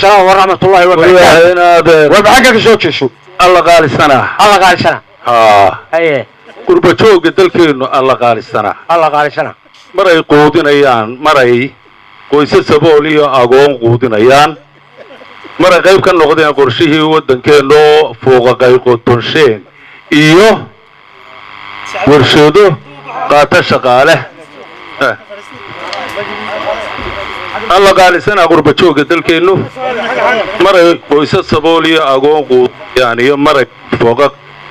salaam waraxmatullahi wabarakaatu inaadeer warba xagga ka soo jeeso alla qaalisanaa alla qaalisana haa haye qurbajooga dalkeennu alla qaalisanaa alla qaalisana maray quudinayaan maray qoyse sabool iyo agoon quudinayaan maray qayb ka noqdeen qorshihii waddankeenna oo fuuqaqay qotonsheeg iyo warshado qaata shaqaale alla qaalisanaa qurbajooga dalkeennu maray qoyse sabool iyo agoon quudinayaan iyo maray fooqa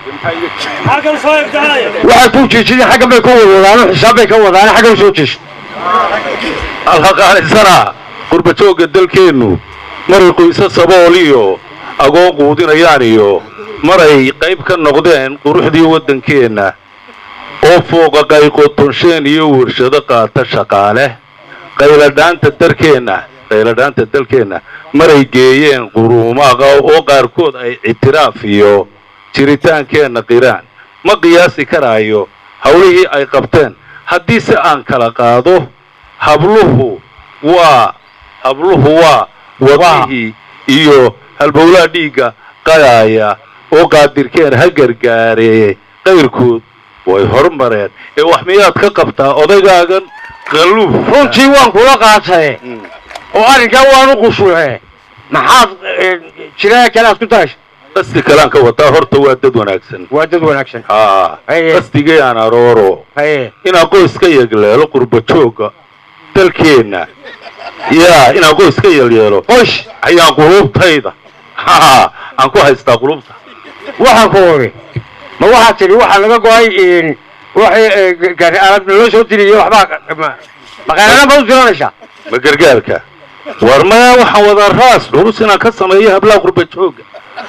waxay ku jiijideen xaggan bay ka wadwadaan xisaab bay ka wadaan xagga u soo jeeso alla qaalisanaa qurbajooga dalkeennu maray qoyse sabool iyo agoon quudinayaan iyo maray qayb ka noqdeen quruxdii waddankeenna oo fooqaqay qotonsheyn iyo warshado qaata shaqaale qayladhaanta darkeenna qayladhaanta dalkeenna maray geeyeen quruumaqa oo qaarkood ay ictiraaf iyo jiritaankeenna qiraan ma qiyaasi karaayo hawlihii ay qabteen haddii se aan kala qaado habluhu waa habluhu waa wadihii iyo halbowlaha dhiigga qadaaya oo qaadirkeen ha gargaaree qayrkood way hormareen ee wax miyaad ka qabtaa odaygaagan qalluuf runtii waan kula qaatay oo arrinkaa waan u qushuuce maxaad jiraa kale aad ku daraysa qasdi kalaan ka wataa horta waa dad wanaagsan waa dad wanaagsan haa Haye. qasdigay aan arooro haye inaan qoys ka yegleelo qurbajooga dalkeenna yaa inaan qoys ka yelyeelo qoys ayaan qulubtayda haa aan ku haystaa qulubta waxaan ku ogi ma waxaad tidhi waxaa laga go-ay waxay gaari aalad loo soo diriyo waxbaa maqaaladan baad u diranaysaa ma gargaarka war maya waxaan wadaa raas dhurus inaan ka sameeyo hablaha qurbajooga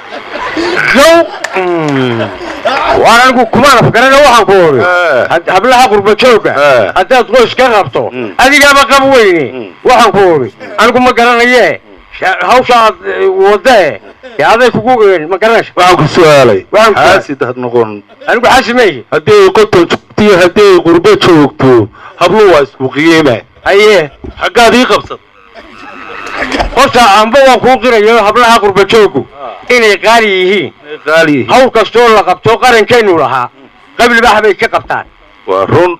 yow waan anigu kumaan afgarana waxaan ku ogi Eh. had- hablaha qurbajooga Eh. haddaad qoys ka qabto Mm. adigaaba qab weyne Mm. waxaan ku ogi anigu ma garanaye sha- hawsha aad eh, wadee dee aday kugu een, ma garanaysa waxaan ku su-aalay Waxaan ku- xaasid had noqon anigu xaasimeeye haddii ay qoton joogto iyo haddii ay qurbo joogto habluhu waa isku qiime haye xaggaad ii qabsad horta amba waan kuu qirayo hablaha qurbajoogu inay qaali yihiin qaali hawl kastoo la qabto qarankeennu lahaa qablibax bay ka qabtaan waa run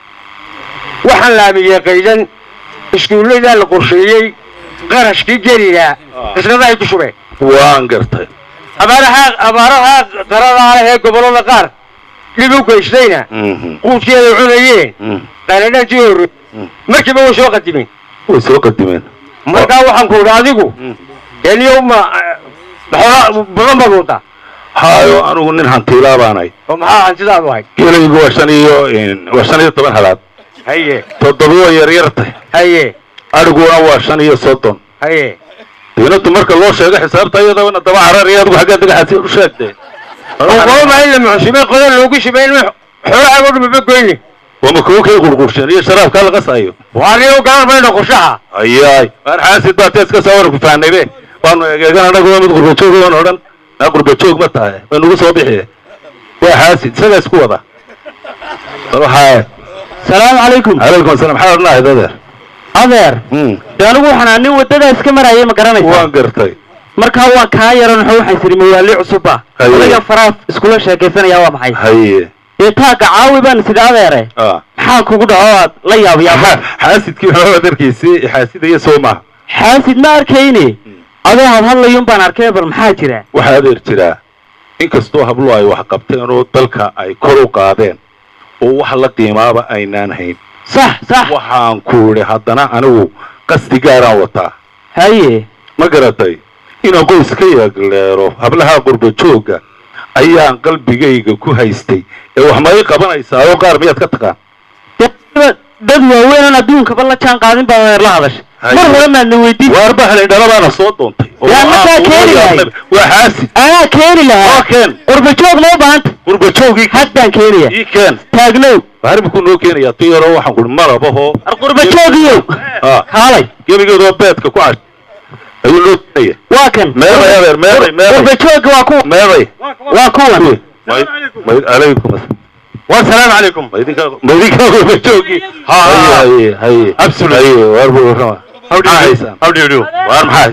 waxaan laamiyey qaydan iskuulladaa la qorsheeyey qarashkii geligaa qisnadahay ku shubeen waan gartay abaaraha abaaraha qaradaa leh ee gobollada qaar dhib u geystayna Mhm. quudkii ay cunayeen Mhm. qaladhantii hore Mm. markiiba way soo qadimeen way soo qadimeen markaa waxaan ku idhi adigu Mm. eniyo ma xoolaa badan baad wadaa haayo anigu nin hantiilaa baanay oo maxaa hantidaadu ahayd gelaygu waa shan iyo waa shan iyo toban halaad haye toddoba waa yaryartay haye adhiguna waa shan iyo soddon haye diinatu marka loo sheego xisaabta iyadana daba carariya adigu xaggaa dagaxaasi u sheegtay qooma in la muxsimay qodan loogu shimay in xoolahaago dhumaba goyne wama kuwa kay qurqursheen iyo sharaabkaa laga saayo waaniyo garan mayno qorshaha ayaay waan xaasid baa tees ka soo war ku fahnaybe waanu egeegan anagu waa mid qurbajoog waan odhan naa qurbajoog ma tahay way nagu soo bixi waa xaasid isagaa isku wada bal waxaa salaamu calaykum calaykum asalaam maxaa odhanahay dadeer adeer Hmm, dee anigu waxaan nin waddadaa iska marayay ma garanaysaa waan gartay markaa waan kaa yaran wuxuu waxay tiri mawaali cusubba Haye. adaga faraha iskula sheekaysanaya waa maxay haye dee taaga caawi baan sida adeere ah maxaa kugu dhaco aad la yaabiyaaba xaasidkii waxaa adarkiisii xaasidaya soo maaha xaasid ma arkayne adoo had hadlayun baan arkay bal maxaa jira waxaa adeer jiraa inkastoo hablo ay wax qabteen oo dalka ay kor u qaadeen oo wax la qiimaaba aynaan hayn sax sax waxaan ku idhi haddana anigu qasdi gaaraan wataa haye ma garatay inaan qoys ka yeegleero hablaha qurbajooga ayaan qalbigayga ku haystay ee wax ma ii qabanaysaa oo qaar miyaad ka taqaan dee dad waaweyn aan adduunkaba la jaan qaadin baa adeer la hadashay Haye. mar hore maadna weydiin waarba helay dhalabaana soo doontay oo Yaa waxaan markaa ugu keeni lahayd. yaabnay. waa xaasid anaa keeni oo lahaa keen qurbajoog ma u baahanta qurbajoogii had baan keenaya ii keen taagnow baharibku noo keenayaa tu yaroo waxaan kuhi malabahoo ar qurbajoogiyow Ah. kaalay gebigeedoo beedka ku cash ayuu noo keenaya waa kan meeday adeer meeday meeday qurbajooga waa kuwa meeday waa kuwan may may alaykum wasalaamu calaykum ma idinkaa ma idinkaa qurbajoogi Ha, ha, ha. haye haye Absolutely. haye waar buu warrama maxaa haysaan hawdhiidhiw waar maxaa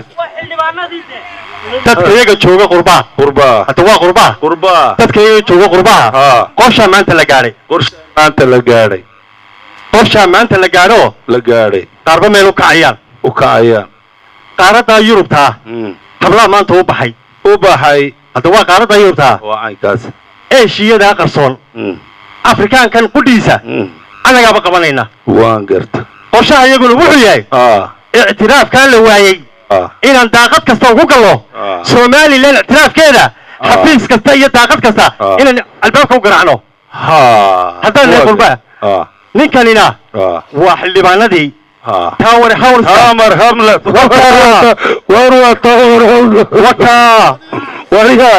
dadka iyaga jooga qurbaha qurbaa hadda waa qurbaha qurbaa dadka iyaga jooga qurbaha haa qorshaa maanta la gaadhay qorsha maanta la gaadhay qorshaa maanta la gaadho la gaadhay qaarba meel u kacayaan u kacayaan qaaradaa yurubtaa Mm. hablaha maanta u baxay u baxay hadda waa qaaradaa yurubtaa waa caynkaas eeshiyadaa qarsoon Mm. afrikaankan qudhiisa Mm. annagaaba qabanayna waan garta qorshaha iyaguna wuxuu yahay aa ictiraafkaa la waayey aa inaan daaqad kasta ugu gallo Ah. somalilan ictiraafkeeda Ah. xafiis kasta iyo daaqad kasta Ah. inaan albaabka u garaacno haa Haddaan nahay qurbaa. aa ninkanina aa waa xildhibaanadii haa tower house taamar hamlet Wakaa. war waa taamar hamlet wakaa wariga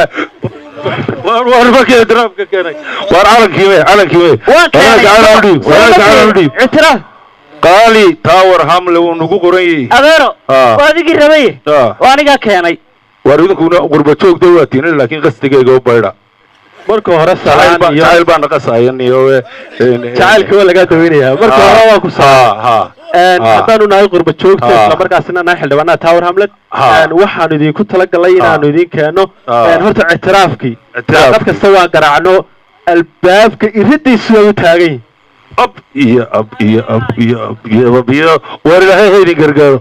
war war markii draafka keenay war calankii wey calankii wey waan walaaka calan udhiib walaaka calan udhiib ictiraaf qaali taawar hamle wuu nagu qoran yahay adeero Ah. waa adigii rabaye Ah. waa anigaa keenay war idinkuna qurba joogta waa tiina laakiin qasdigayga u baydha marka hore jacayl salaan baa iyo jacayl baa naqasayan iyo jacaylka waa lagaa daweynaya marka hore waa ku salaan ha Een, Ah. haddaanu nahay qurba joogta Ah. isla markaasina nahay xildhibaanada tower hamlet Ah. een, waxaanu idinku talagalay inaanu idin keeno Ah. een, horta ictiraafkii Ictiraafkii. daaqad kasta waan garaacno albaabka iridiisu way u taagan yihin ab iyo ab iyo ab iyo ab iyo ab iyo war ilaahay ha idin gargaaro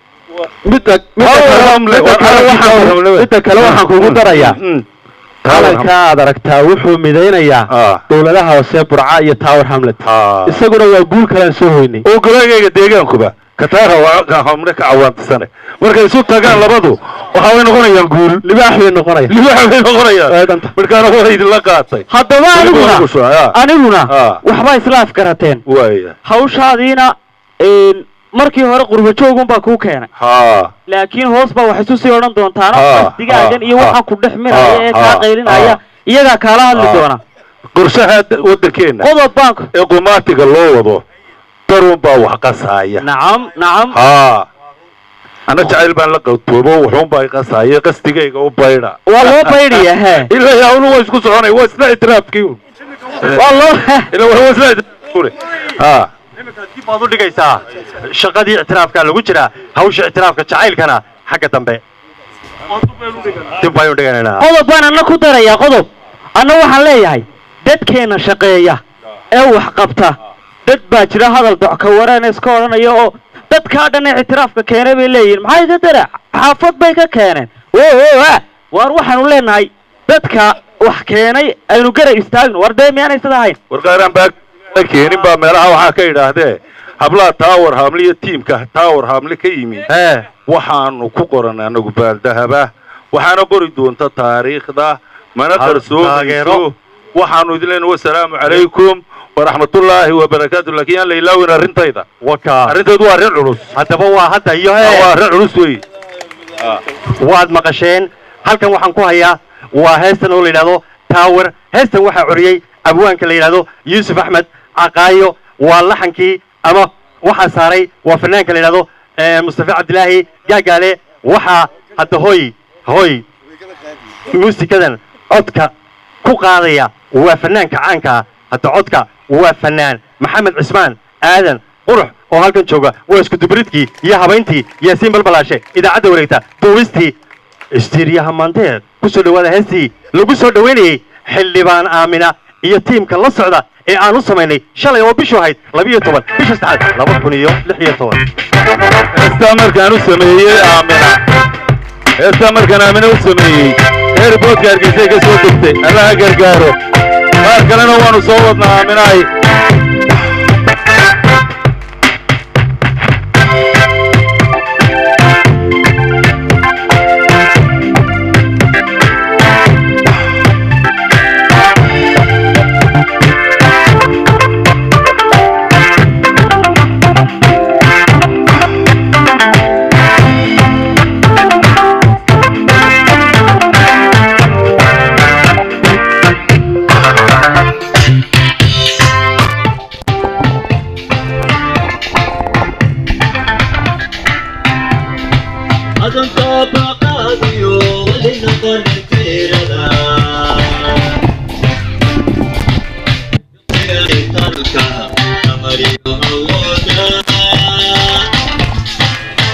midda midda Tower kale- Hamlet, midda waa kale calankii waxaan Tower ku- Hamlet. midda kale waxaan kugu Mm, darayaa mm, mm. Tower Hamlet. calanka aad aragtaa wuxuu midaynayaa Ah. dowladaha hoose burca iyo tower hamlet Ah. isaguna waa guul kalaan soo hoynay oo golaagayga deegaankuba kataara waa ka hamre ka cawaantisane markay isu tagaan labadu waxa way noqonayaan guul libaax bay noqonaya libax bay Waa noqonayaan dhanta. markaana waa idinla qaatay haddaba aniguna Ku soo, ah. aniguna Ah. waxbaa islaaf garateen waaya hawshaadiina een, markii hore qurba joogunbaa kuu keenay haa laakiin hoos baa wax isu sii odhan doontaano Ah, qasdigaagan ah, iyo ah, waxaa ku dhex miraya ah, ee kaa ah, qaylinaya ah. iyagaa kaala hadli Ah. doona qorshaha da- waddankeena qodob baanku ee qumaatiga loo wado darun baa wax qasaaya nacam nacam haa ana jacayl baan la qawtoobo wuxuunbaa qasaaya qasdigayga u baydha waa loo baydhaya he ilaa yaawnu waa isku soconay waa isla itiraafkii un waa loo ila waa isla itiraafkii haa dib baad u dhigaysaa shaqadii ictiraafkaa lagu jiraa hawsha ictiraafka jacaylkana xagga dambe dib baynu dhiganaynaa qodob baan anna ku darayaa qodob anna waxaan leeyahay dadkeenna shaqeeya ee wax qabta dad baa jira hadal docka wareen iska odhanaya oo dadkaa dhan ee ictiraafka keenay bay leeyihiin maxay ka dara xaafad bay ka keeneen o o a waar waxaanu leenahay dadka wax keenay aynu garab istaagno war dee miyaanay sida ahayn warqaaraan baa la keenin baa meelaha waxaa ka yidhaahdee hablaha tower hamle iyo tiimka tower hamle ka yimi ee waxaanu ku qoran anagu baaldahaba waxaana qori doonta taariikhda mana Hal taageero. qarsoomayso waxaanu idin leenahay wasalaamu calaykum waraxmatullaahi wabarakaatu laakiin yaan la ilaawin arrintayda waka arrintaydu waa arrin culus haddaba waa hadda iyo waa hee arrin culus wey waad maqasheen halkan waxaan ku hayaa waa heestan oo la yidhahdo tower heestan waxaa curiyey abwaanka la yidhahdo yuusuf axmed caqaayo waa laxankii ama waxaa saaray waa fanaanka la yidhahdo eh, mustafa cabdilaahi gaagaale waxaa hadda hoy hoy muusikadan codka ku qaadaya waa fanaanka caanka ah hadda codka waa fanaan maxamed cismaan aadan qurux oo halkan jooga waa isku dubridkii iyo habayntii yaasiin balbalaashe idaacadda wareegta duubistii istiiriyaha maanteed ku soo dhowaada heestii lagu soo dhoweynayey xildhibaan aamina iyo tiimka la socda ee aan u samaynay shalay oo bishu ahayd labiyo toban bisha saddexaad laba kun iyo lix iyo toban heestaa markaan u sameeyey aamina heestaa markaan aamina u sameeyey airboodka hargeysay ka soo degtay allaha gargaaro qaar kalena waanu soo wadnaa aaminahay adunka baqaadiyo weli noqon tirada talka amariyo awooda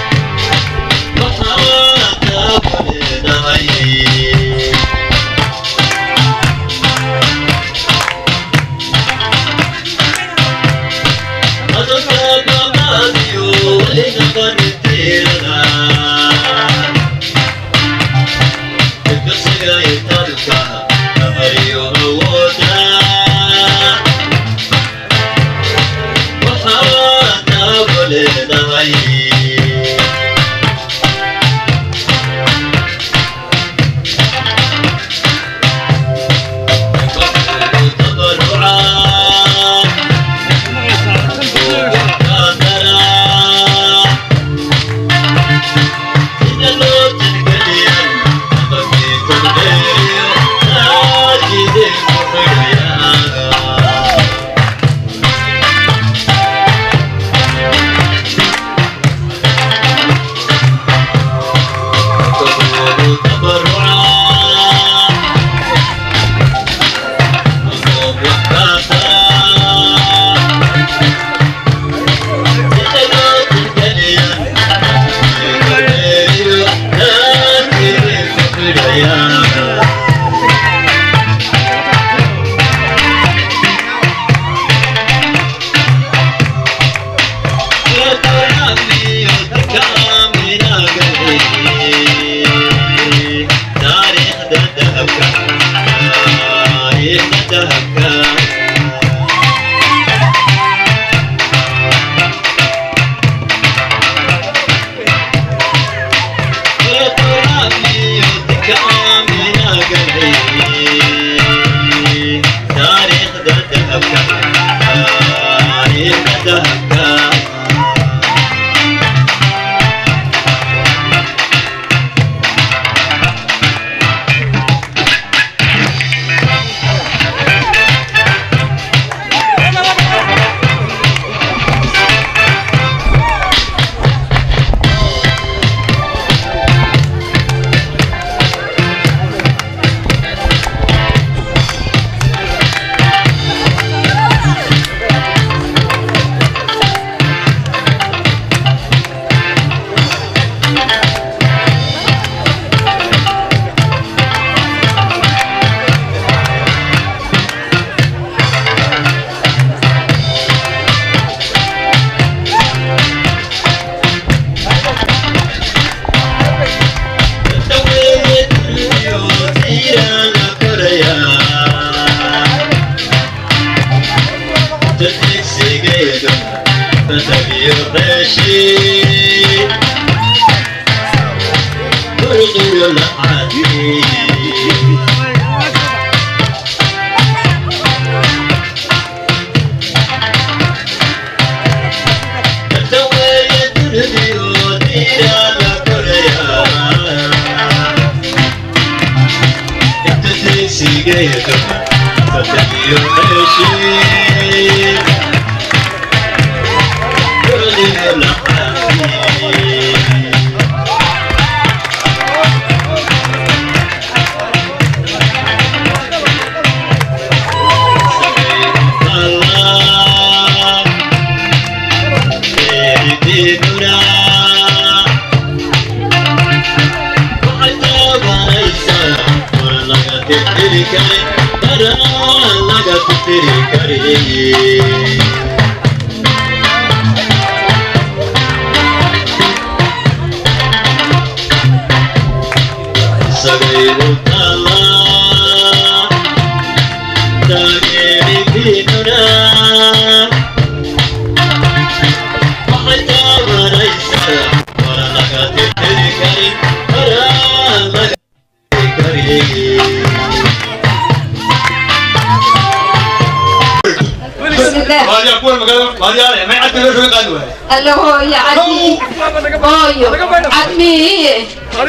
Allo hooyo cadii hooyo cadmiiye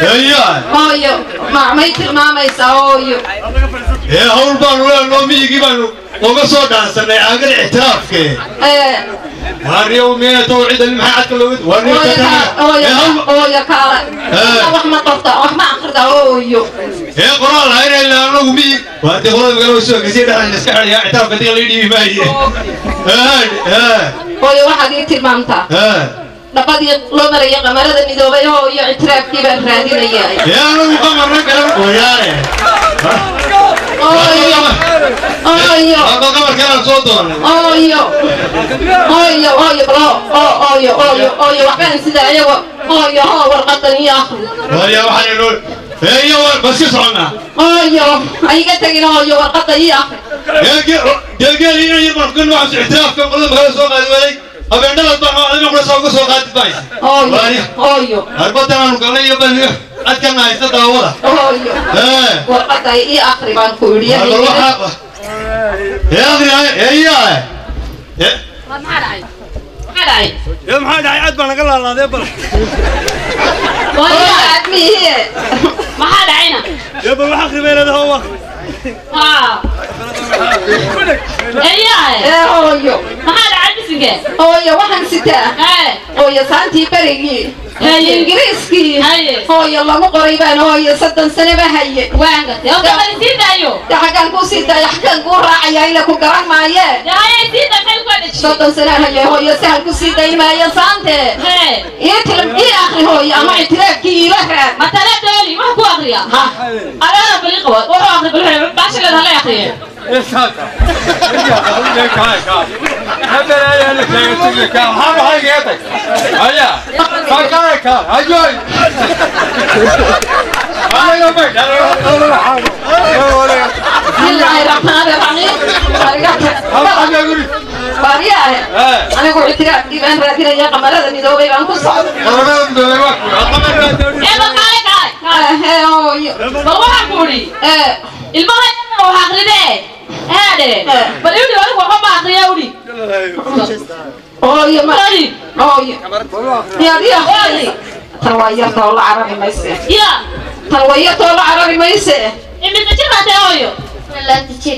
hooyo macmay tilmaamaysaa hooyo ee hawl baanu leenoo miyigii baanu uga soo dhaansanay aagan ictiraafke ee waariyow miyaatow cidan maxaa cadka looga hooyo kaa- hooyo ee hawl kaa- hooyo kaala Eh. wax ma qorta wax ma akrida hooyo ee qoraal hayna ilaa anagu miyig waa dee qolada magaalada soo gasay dhexdan iska xidhaya ictiraafka diga la dhiibi maaye ee ee hooyo waxaad ii tilmaamtaa ee dhabadii loo maraya qamarada midoobay hooyo ictiraafkii baan raadinayaa ee anagu qamarna garan mooyaane hooyo hooyo hadda qamarkeelaan soo doonay hooyo hooyo hooyo balo oo hooyo hooyo hooyo waxbaan sida ayago hooyo hoo warqadan iyo akhri waaya waxaan inoo ee iyo war baska soconnaa hooyo aiga tegin hooyo warqada iyo akhri geelgeel ina yar baan kan waxaan ictiraafka qolada magaalada soo qaadi waayay habeendhadaad baan adina kula soo uga soo qaadi maysa hooyo hooyo harbadan aanu galnay iyo baan adkana haysta daawada hooyo ee warqada iyo akhri baan ku yidhi Hadda waxa ee adina ee yaa ee maxaa dhacay maxaa dhacay ee maxaa dhacay cad baan naga laalaaday bal hooyo admihiye maxaa dhacayna ee bal waxa khibeelada hawa haa ee hooyo maxaa dhacay bisinke hooyo waxaan sitaa hee hooyo saantii berigii Haye. ingiriiskii Haye. hooyo lagu qoray baan hooyo soddon sanaba haye waangate oo gabadhi sii daayo de xaggaan kuu sii daaya xaggaan kuu raacaya ila ku garan maayee dee hayay sii daa maxay ku adhajiyey soddon sana haye hooyo sahal ku sii dayi maayo saante hee ii tilim ii akri hooyo ama ictiraafkii iila raad matala dooli wax ku akriya alaana bali qaba wuxuu akri bal baashileed hala akriye bismillaahi raxmaani raxiim baariyahe anigu ictiraafkii baan raadinaya qamarada midoobay baan ku socda ee bal kaale kaale kaale hee hooyo bal waxaan ku idhi ee ilmaha wax akridee heedhe bal idhi adigu waxba ma akriya udhi hooyo ma Sorry. hooyo yaadiya Sorry. tan waa yarta oo la carari mayse ya tan waa yarta oo la carari mayse imise jir baa tee hooyo adigu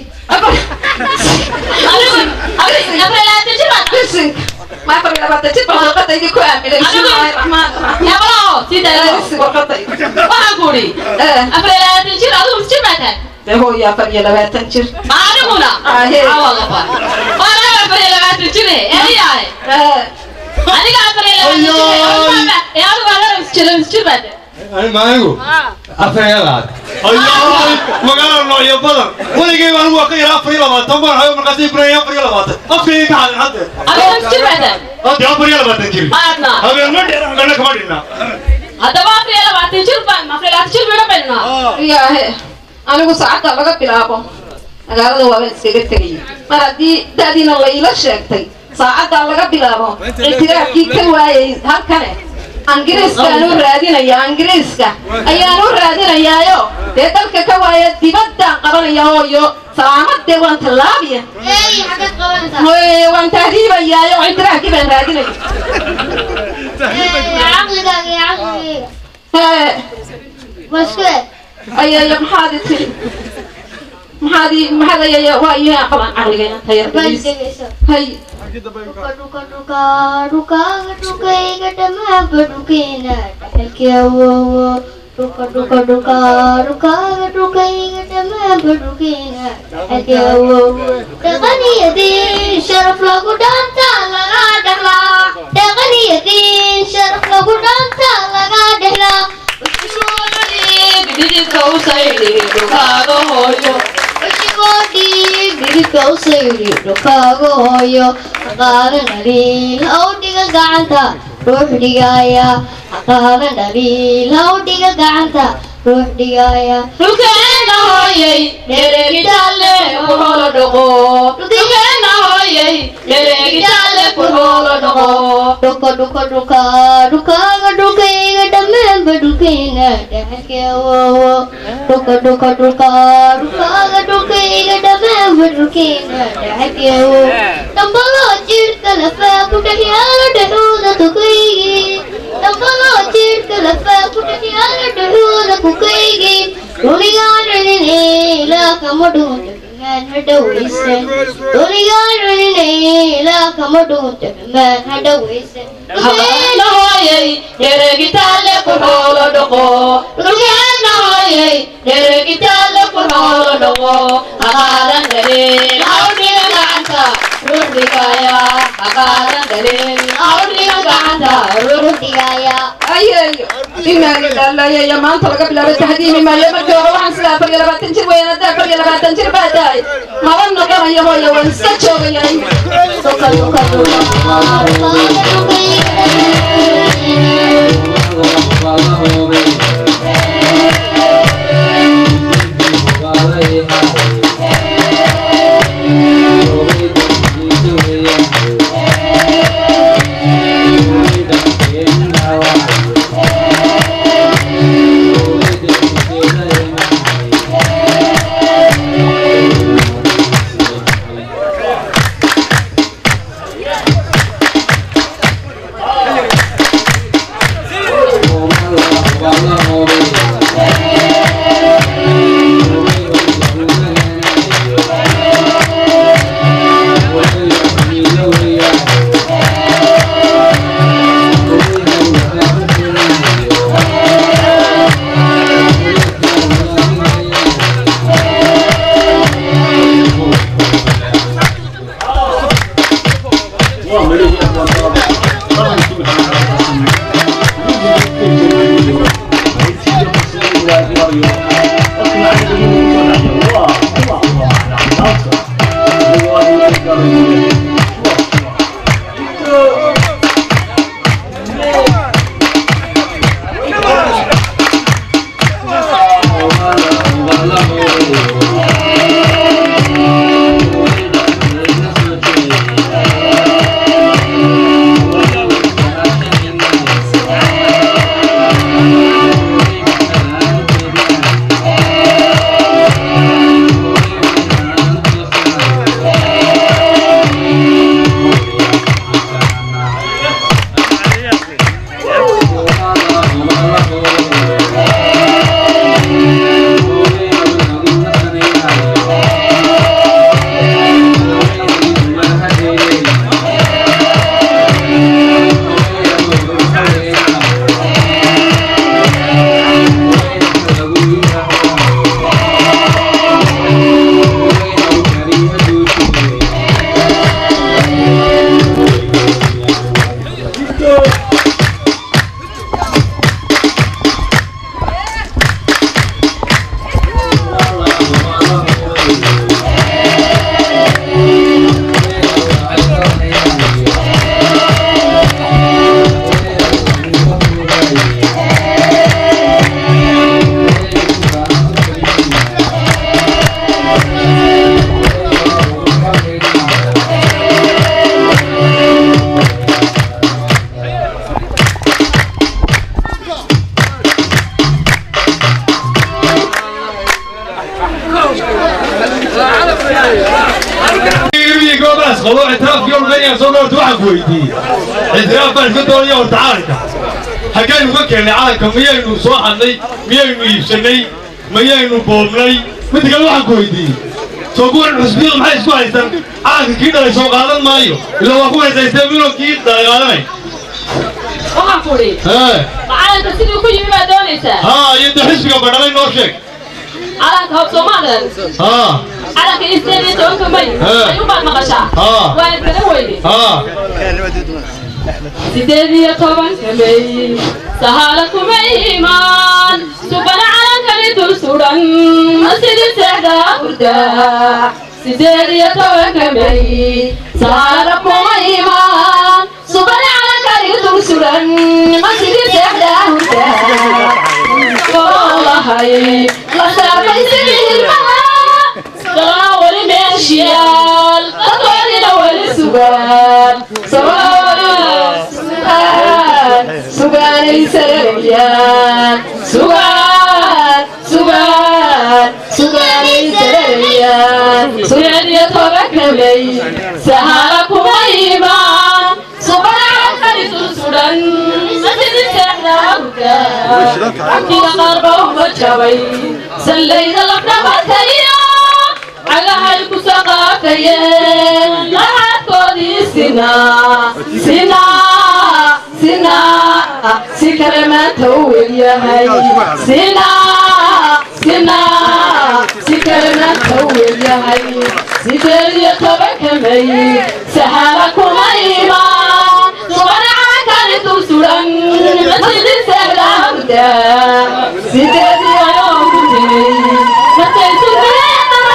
adigu afar labaatan jir baa bisinka ma afar iyo labaatan jir baan warqadaydi ku aaminay bismillaahi raxmaani raxiim yaabalaho sii daayo Bisin warqadaydi waxaan ku idhi ee afar labaatan jir adigu mis jir baa tahay dee hooyo afar iyo labaatan jir aniguna Ahe. awalaba waana afar iyo labaatan jire eeyahay ee aniga afar iyo labaatan jire ee adigu adana mis jir mis jir baa tahay maanigu afreelaad ayaa magaalo noocyo badan weligay baan waa ka yara afar iyo labaatan baan hayo markaasay guraya afar iyo labaatan afkayga ka hadin hadde adigu mis jir baa tahay hadde afar iyo labaatan jir aadna habeen ma dheer gana kama dhinna haddaba afar iyo labaatan jir baan afar iyo labaatan jir bayna baynaa yaahe anigu saacadda laga bilaabo magaalada waabaan iskaga tegay mar haddii da'diina la iila sheegtay saacaddaa laga bilaabo ictiraafkii ka waayay halkane ingiriiskaan u raadinayaa ingiriiska ayaan u raadinayaayo dee dalka ka waaya dibaddaan qabanaya hooyo salaamadee waan tallaabiya Eey, xagad qabanaysaa? hooye waan tahriibayaayo ictiraafkii baan raadinaya Eey, caqligaaga iyo caqligayga. hee Waa isku eg. ayaya maxaad i tiri maxaad i maxaad ayaya waa iyo qaban caqligayna Bal tayarkaiis dhegeyso. hay Dhuka, dhuka, dhuka, dhukaaga dhukayga dhammaanba dhukeena dhaxalkii awoowo. Dhuka, dhuka, dhuka, dhukaaga dhukayga dhammaanba dhukeena dhaxalkii awoowo. Dhaqan iyo diin sharaf lagu dhaantaa laga dhaxlaa. Dhaqan iyo diin sharaf lagu dhaantaa laga dhaxlaa. dhididka u saydi dhukaaga hooyo Wajigodi dhididka u sayri dhukaaga hooyo haqaadan dhaliil ha u dhiga gacanta ruux dhigaya haqaadan dhaliil ha u dhiga gacanta ruux dhigaya dhulkeena hooyay dhereegitaale ku holo dhaqo dhulkeena hooyay dhereegitaale ku holo dhaqo dhuka dhuka dhuka dhukaaga dhulkayga dhammaanba dhulkayna dhaxalkii awoowo dhuka dhuka dhuka dhukaaga dhulkayga dhammaanba dhulkayna dhaxalkii awoowo dhambaloo jidhka lafaa ku dhex yaalo dhexooda dukaygii dhambaloo jidhka lafaa ku dhex yaalo dhexooda kukaygii dunigaan celinay ilaa kama dhuunta xumaan ha dhowaysan dunigaan celinay ilaa kama dhuunta xumaan ha dhowaysan habeena hooyay dhereegitaale ku holo dhaqo dhulkeena hooyay dhereegitaale ku holo dhaqo haqaadan dhaleel hawdhiga gacanta ruux dhigaya haqaadan dhaleel hawdhiga gacanta ruux dhigaya ayeeyo inaani dhalaayaya maanta laga bilaabo tahdiimi maayo markii hore waxaan sidaa afar iyo labaatan jir weyn haddaa afar iyo labaatan jir baa tahay maba noqonayo hooyo waan iska joogaya dhuka dhuka dhuka dhukaaga dhulkayga Thank you. goobaas qabo ictiraafkii olgaya soo dhowrta waxaan ku weydiiyey ictiraaf baan iska doonaya horta calanka haggaynu ka keennay calanka miyaynu soo hadnay miyaynu iibsannay miyaynu boobnay midda kale waxaan ku weydiiyey soo kuwan xusbiyadu maxay isku haystaan calanka kii dhalay soo qaadan maayo ilaa waa ku haysaystee miloo kii dhalay qaadanay waxaan ku idhi hee macalinka siduu ku yimi baad doonaysaa haa iyo de xisbiga badhalay noo sheeg calanka hoob soomaadan haa calanka isdeed iyo tobanka may Haa. ayuunbaad maqashaa Haa. waad garan weyde haa sideed iyo tobanka may sahaala kuma imaan subana calankani dul sudan sidii seexda hurda sideed iyo tobanka may sahaala kuma imaan subana calankani dul sudan sidii seexda hurda olahay la saarmay sidii hilmaha dalana weli meeshiyaal dadkoodina weli sugaan sugaan sugaanay sararayaan sugaan sugaan sugaanay sararayaan sideed iyo tobanka may sahala kuma imaan subana calankani dul sudan masjidi seexda hurda cabdiga qaarba uma jabay sallayda lafdhabartayo cagahay ku saqaafayeen laxaadkoodii sinaa sinaa sinaa si kale maanta u welyahay sinaa sinaa si kale maanta u welyahay sideed iyo tobanka may saxaaba kuma imaan subana calankani dul sudan masjidi seexda hurda sideed iyo tobanka markay sugeen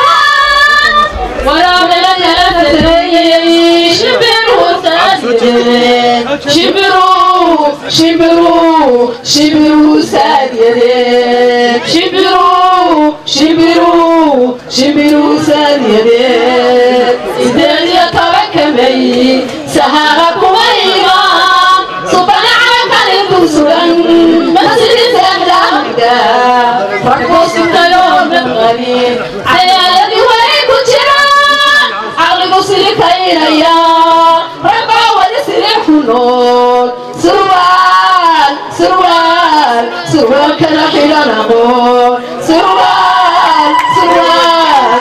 شبروا شبروا شبروا سادية شبروا شبروا شبروا سادية إذا يا ترك مي سهركم إيمان صبنا على كان سرا مسجد سهل أبدا فرقوا سبت يوم الغني عيالي وين كنت caqligu silikaynaya rabbaa wali silix ku nool surwaal surwaal surwaalkana xidhan aqoon surwaal surwaal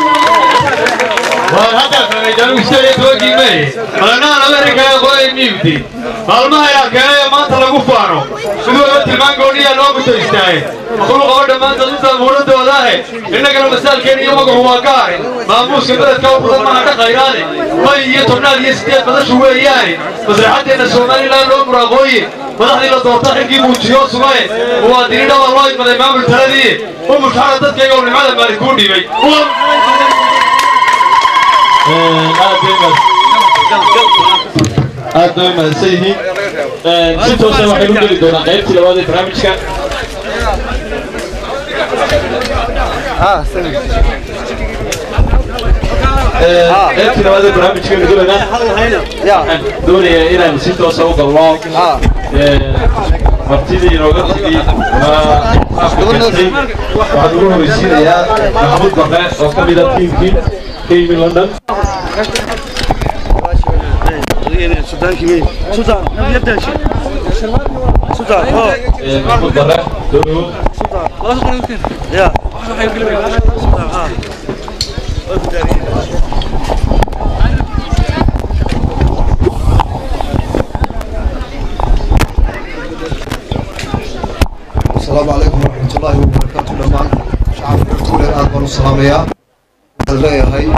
waan hadda fahmaydaanu isagii toogii may qalanahan amerikaa qoray miibti maalmaha ayaa keenay ee maanta lagu faano sidooda tilmaan gooniyaa loo guto istaaye aqulu qabo dhammaantood intaad muudhadooda ahe innagana masaalkeena iyo magacu waa ka harin maamuuska beledka u badan maha dhaqayraane may iyo tobnaad iyo sideed badashu weeyaane masraxaddeenna somalilan loo muraaqooye madaxdii la doorta xilkii muujiyo sugaye muwaadiniin dhawaa loo idmaday maamul taladii u mushxara dadkayga uu nimcada maali kuu dhiibay aad bay mahadsan yihiin si toosa waxaynu geli doonaa qaybtii labaad ee barnaamijka qaybtii labaad ee barnaamijkeenu gelaynaa waxaan doonayaa inaan si toosa u galno martidii inooga tigi waxaan ugu horeysiinayaa maxamuud bafe oo ka mida tiimkii ka yimi london محمود برا دورو السلام عليكم ورحمة الله وبركاته دمان شعب كل الآن بنو سلامية هاي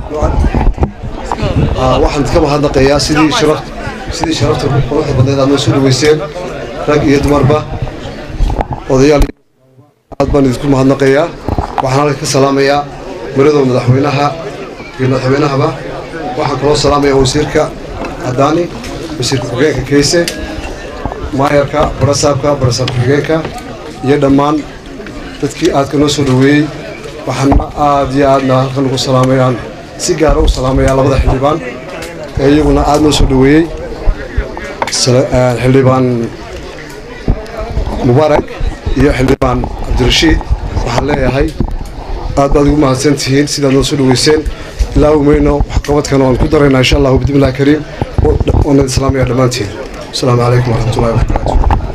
waxaan ka mahadnaqayaa sidii sharaf sidii sharafta quruxda badneed aad noo soo dhaweyseen rag iyo dumarba odayaal aad baan idinku mahadnaqayaa waxaan halka ka salaamayaa maradoo madaxweynaha iyo madaxweynahaba waxaan kaloo salaamayaa wasiirka cadaani wasiirka xogeenka keyse maayarka barasaabka barasaab xogeenka iyo dhammaan dadkii aadka noo soo dhaweeyey waxaana aad iyo aadna halkan ugu salaamayaan si gaara u salaamayaa labada xildhibaan ee iyaguna aad noo soo dhaweeyey xildhibaan mubaarak iyo xildhibaan cabdirashiid waxaan leeyahay aad baad ugu mahadsan tihiin sidaad noo soo dhaweyseen ilaawi mayno waxqabadkan waan ku daraynaa insha allahu bismillahi kariim waanad islaamaya dhammaantiin asalaamu calaykum waraxmatullahi wabarakaatu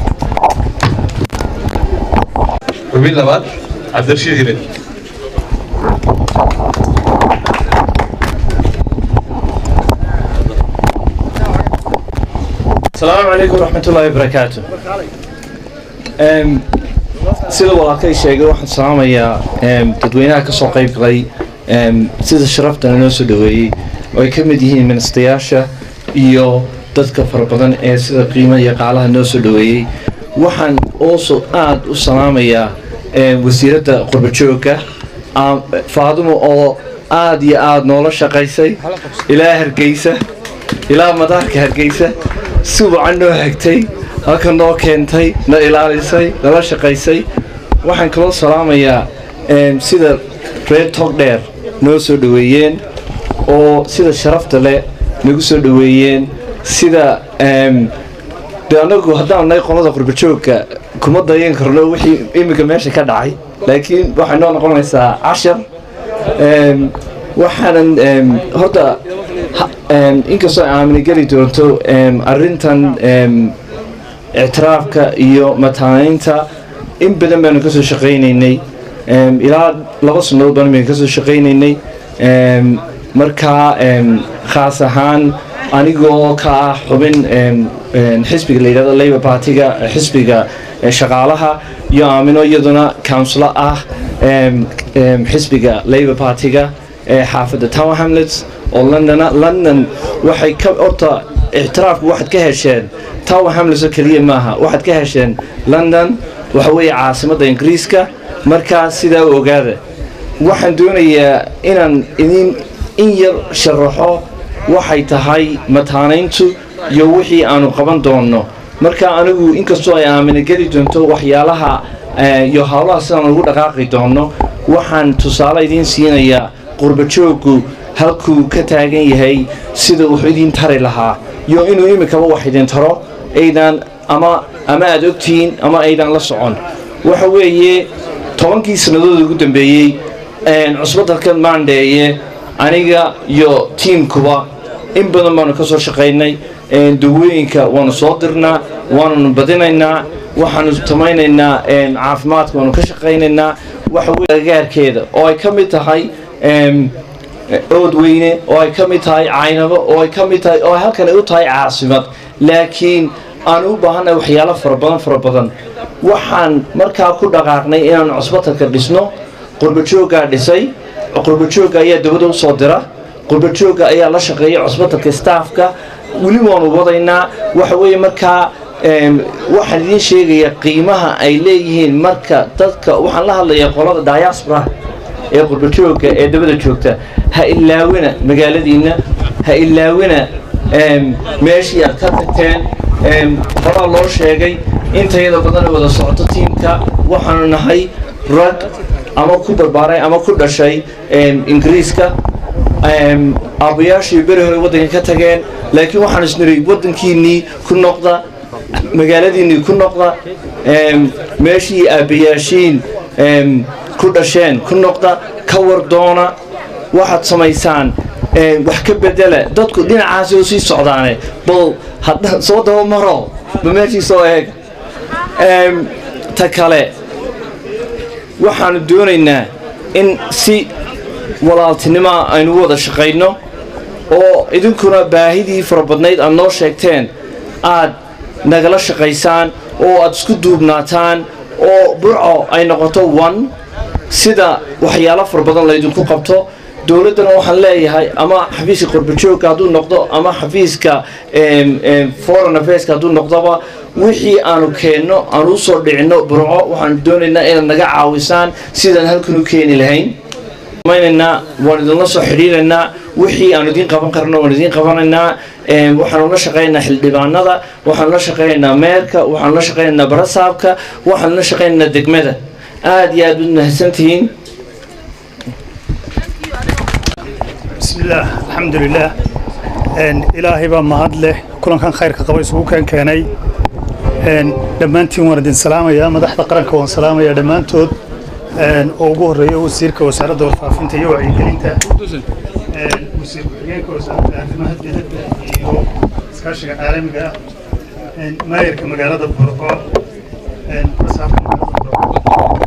xubin labaad cabdirashiid hired السلام عليكم ورحمة الله وبركاته أم sida walaalkay sheegay waxaan salaamayaa em, dadweynaha ka soo qayb galay em, sida sharaftana noo soo dhaweeyey oo ay ka mid yihiin ministayaasha iyo dadka fara badan ee sida qiimaha iyo qaalaha noo soo dhaweeyey waxaan also aad u salaamayaa em, wasiiradda qurbajooga am- faadumo oo aad iyo aad noola shaqaysay ilaa hargeysa ilaa madaarka hargeysa si wacan noo hagtay halka noo keentay na ilaalisay nala shaqaysay waxaan kaloo salaamayaa em, sida reer togdheer noo soo dhaweeyeen oo sida sharafta leh nagu soo dhaweeyeen sida em, de anagu haddaan nahay qolada qurbajoogka kuma dayan karno wixii iminka meesha ka dhacay laakiin waxay noo noqonaysaa cashar Em, waxaanan em, horta ha- em, inkastoo ay aamini geli doonto em, arrintan em, ictiraafka iyo mataaneynta in badan baanu ka soo shaqaynaynay Em, ilaa laba sannadood baan baynu ka soo shaqaynaynay Em, markaa em, khaas ahaan anigoo ka ah xubin em, em, xisbiga la yidhahdo labour partiga eh, xisbiga eh, shaqaalaha iyo aamino iyaduna councilo ah em, em, xisbiga labour partiga ee xaafadda tower hamlets oo londona london waxay ka horta ictiraafku waxaad ka hesheen tower hamlets oo keliya maaha waxaad ka hesheen london waxa weeye caasimadda ingiriiska markaa sidaa u ogaada waxaan doonayaa inaan idin in yar sharaxo waxay tahay mataanayntu iyo wixii aanu qaban doonno marka anigu inkastoo ay aamina geli doonto waxyaalaha eh, iyo howlaha sidaan ugu dhaqaaqi doonno waxaan tusaale idiin siinayaa qurbajooggu halkuu ka taagan yahay sida wuxuu idiin tari lahaa iyo inuu iminkaba wax idin taro aydan ama ama aad ogtihiin ama aydan la socon waxa weeye tobankii sannadood ugu dambeeyey een, cusbadalkan maandheeye aniga iyo tiimkuba in badan baanu ka soo shaqaynay een, dawooyinka waanu soo dirnaa waanunu badinaynaa waxaanu tamaynaynaa een, caafimaadka waanu ka shaqaynaynaa waxa weye agagaarkeeda oo ay ka mid tahay em, oodweyne oo ay ka mid tahay caynabo oo ay ka mid tahay oo halkan ay u tahay caasimad laakiin aan u baahannahay waxyaalo fara badan fara badan waxaan markaa ku dhaqaaqnay inaan cusbatalka dhisno qurbajooggaa dhisay qurbajoogga ayaa dawada u soo dira qurbajoogga ayaa la shaqeeya cusbatalka staafka weli waanu wadaynaa waxa weeye markaa em, waxaan idiin sheegayaa qiimaha ay leeyihiin marka dadka waxaan la hadlayaa qolada diaspora ee qurbajooga ee dabada joogta ha ilaawina magaaladiinna ha ilaawina em, meeshii aad ka tagteen em, horaa loo sheegay intayada badan wada socoto tiimka waxaanu nahay rag ama ku barbaaray ama ku dhashay em, ingiriiska em, aabbayaashii beri hore waddanka ka tageen laakiin waxaan isniri waddankiinnii ku noqda magaaladiinnii ku noqda em, meeshii aabbayaashiin em, ku dhasheen ku noqda ka war doona waxaad samaysaan em, wax ka bedela dadku dhinacaasi u sii socdaane bal hadda soo daba maro ba meeshii soo eeg Em, ta kale waxaanu doonaynaa in si walaaltinimoa aynu u wada shaqayno oo idinkuna baahidii fara badnayd aad noo sheegteen aad nagala shaqaysaan oo aad isku duubnaataan oo burco ay noqoto one sida waxyaalo fara badan laydinku qabto dowladdana waxaan leeyahay ama xafiiska qurbajoogka hadduu noqdo ama xafiiska em, em, foreign affairska hadduu noqdoba wixii aanu keenno aanu usoo dhicinno burco waxaanu doonaynaa inaad naga caawisaan sidaan halkan u keeni lahayn maynaynaa waan idinla soo xidhiiraynaa wixii aan idiin qaban karno waan idiin qabanaynaa Em, waxaanu la shaqaynaynaa xildhibaanada waxaanu la shaqaynaynaa meerka waxaanu la shaqaynaynaa barasaabka waxaanu la shaqaynaynaa degmada aad iyo aad u mahadsantihiin بسم الله الحمد لله إن إلهي بقى مهد له كلن كان خير كقبل سوق كان كاني إن دمانتي ورد سلامة يا مدحت قرن كون سلامة يا دمانتود إن أوجه ريو وسيرك وسارة دور فافنت يو عيقلينتا wasiir ku-xigeenka wasaaradda arrimaha dibadda iyo iskaashiga caalamiga ah maayarka magaalada burco wasaarka magaalada burco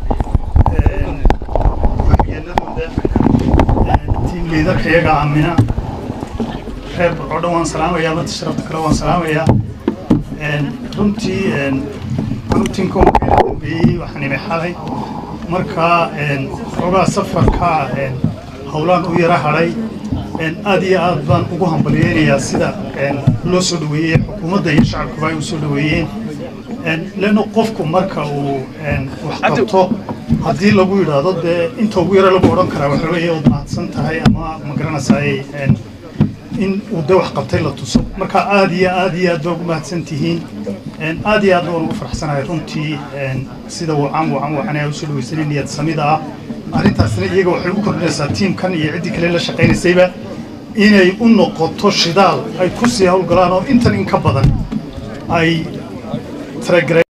ku-xigeenadooda tiim liidarka iyaga aamina reer burco dhan waan salaamayaa marta sharafta kale waan salaamayaa runtii runtinka magaala dambeeyey waxaan imi xalay markaa xoogaa safarka howlaan u yara hadhay aad iyo aad baan ugu hambalyeynayaa sida loo soo dhaweeyey xukuumadda iyo shacabkuba ay u soo dhaweeyeen leanno qofku marka uu wax qabto haddii lagu yidhaahdo dee inta ugu yara lagu odhan karaa waxa weeye ood mahadsan tahay ama ma garanaysaay in uu de wax qabtay la tuso marka aad iyo aad iyo aad baa ugu mahadsan tihiin aad iyo aad baan ugu faraxsanahay runtii sida wacan wacan wacan ee usoo dhaweysanay niyad samida ah arrintaasna iyaga waxay u kordhinaysaa tiimkan iyo ciddii kale la shaqaynaysayba inay u noqoto shidaal ay ku sii howlgalaan oo intan in ka badan ay taragareen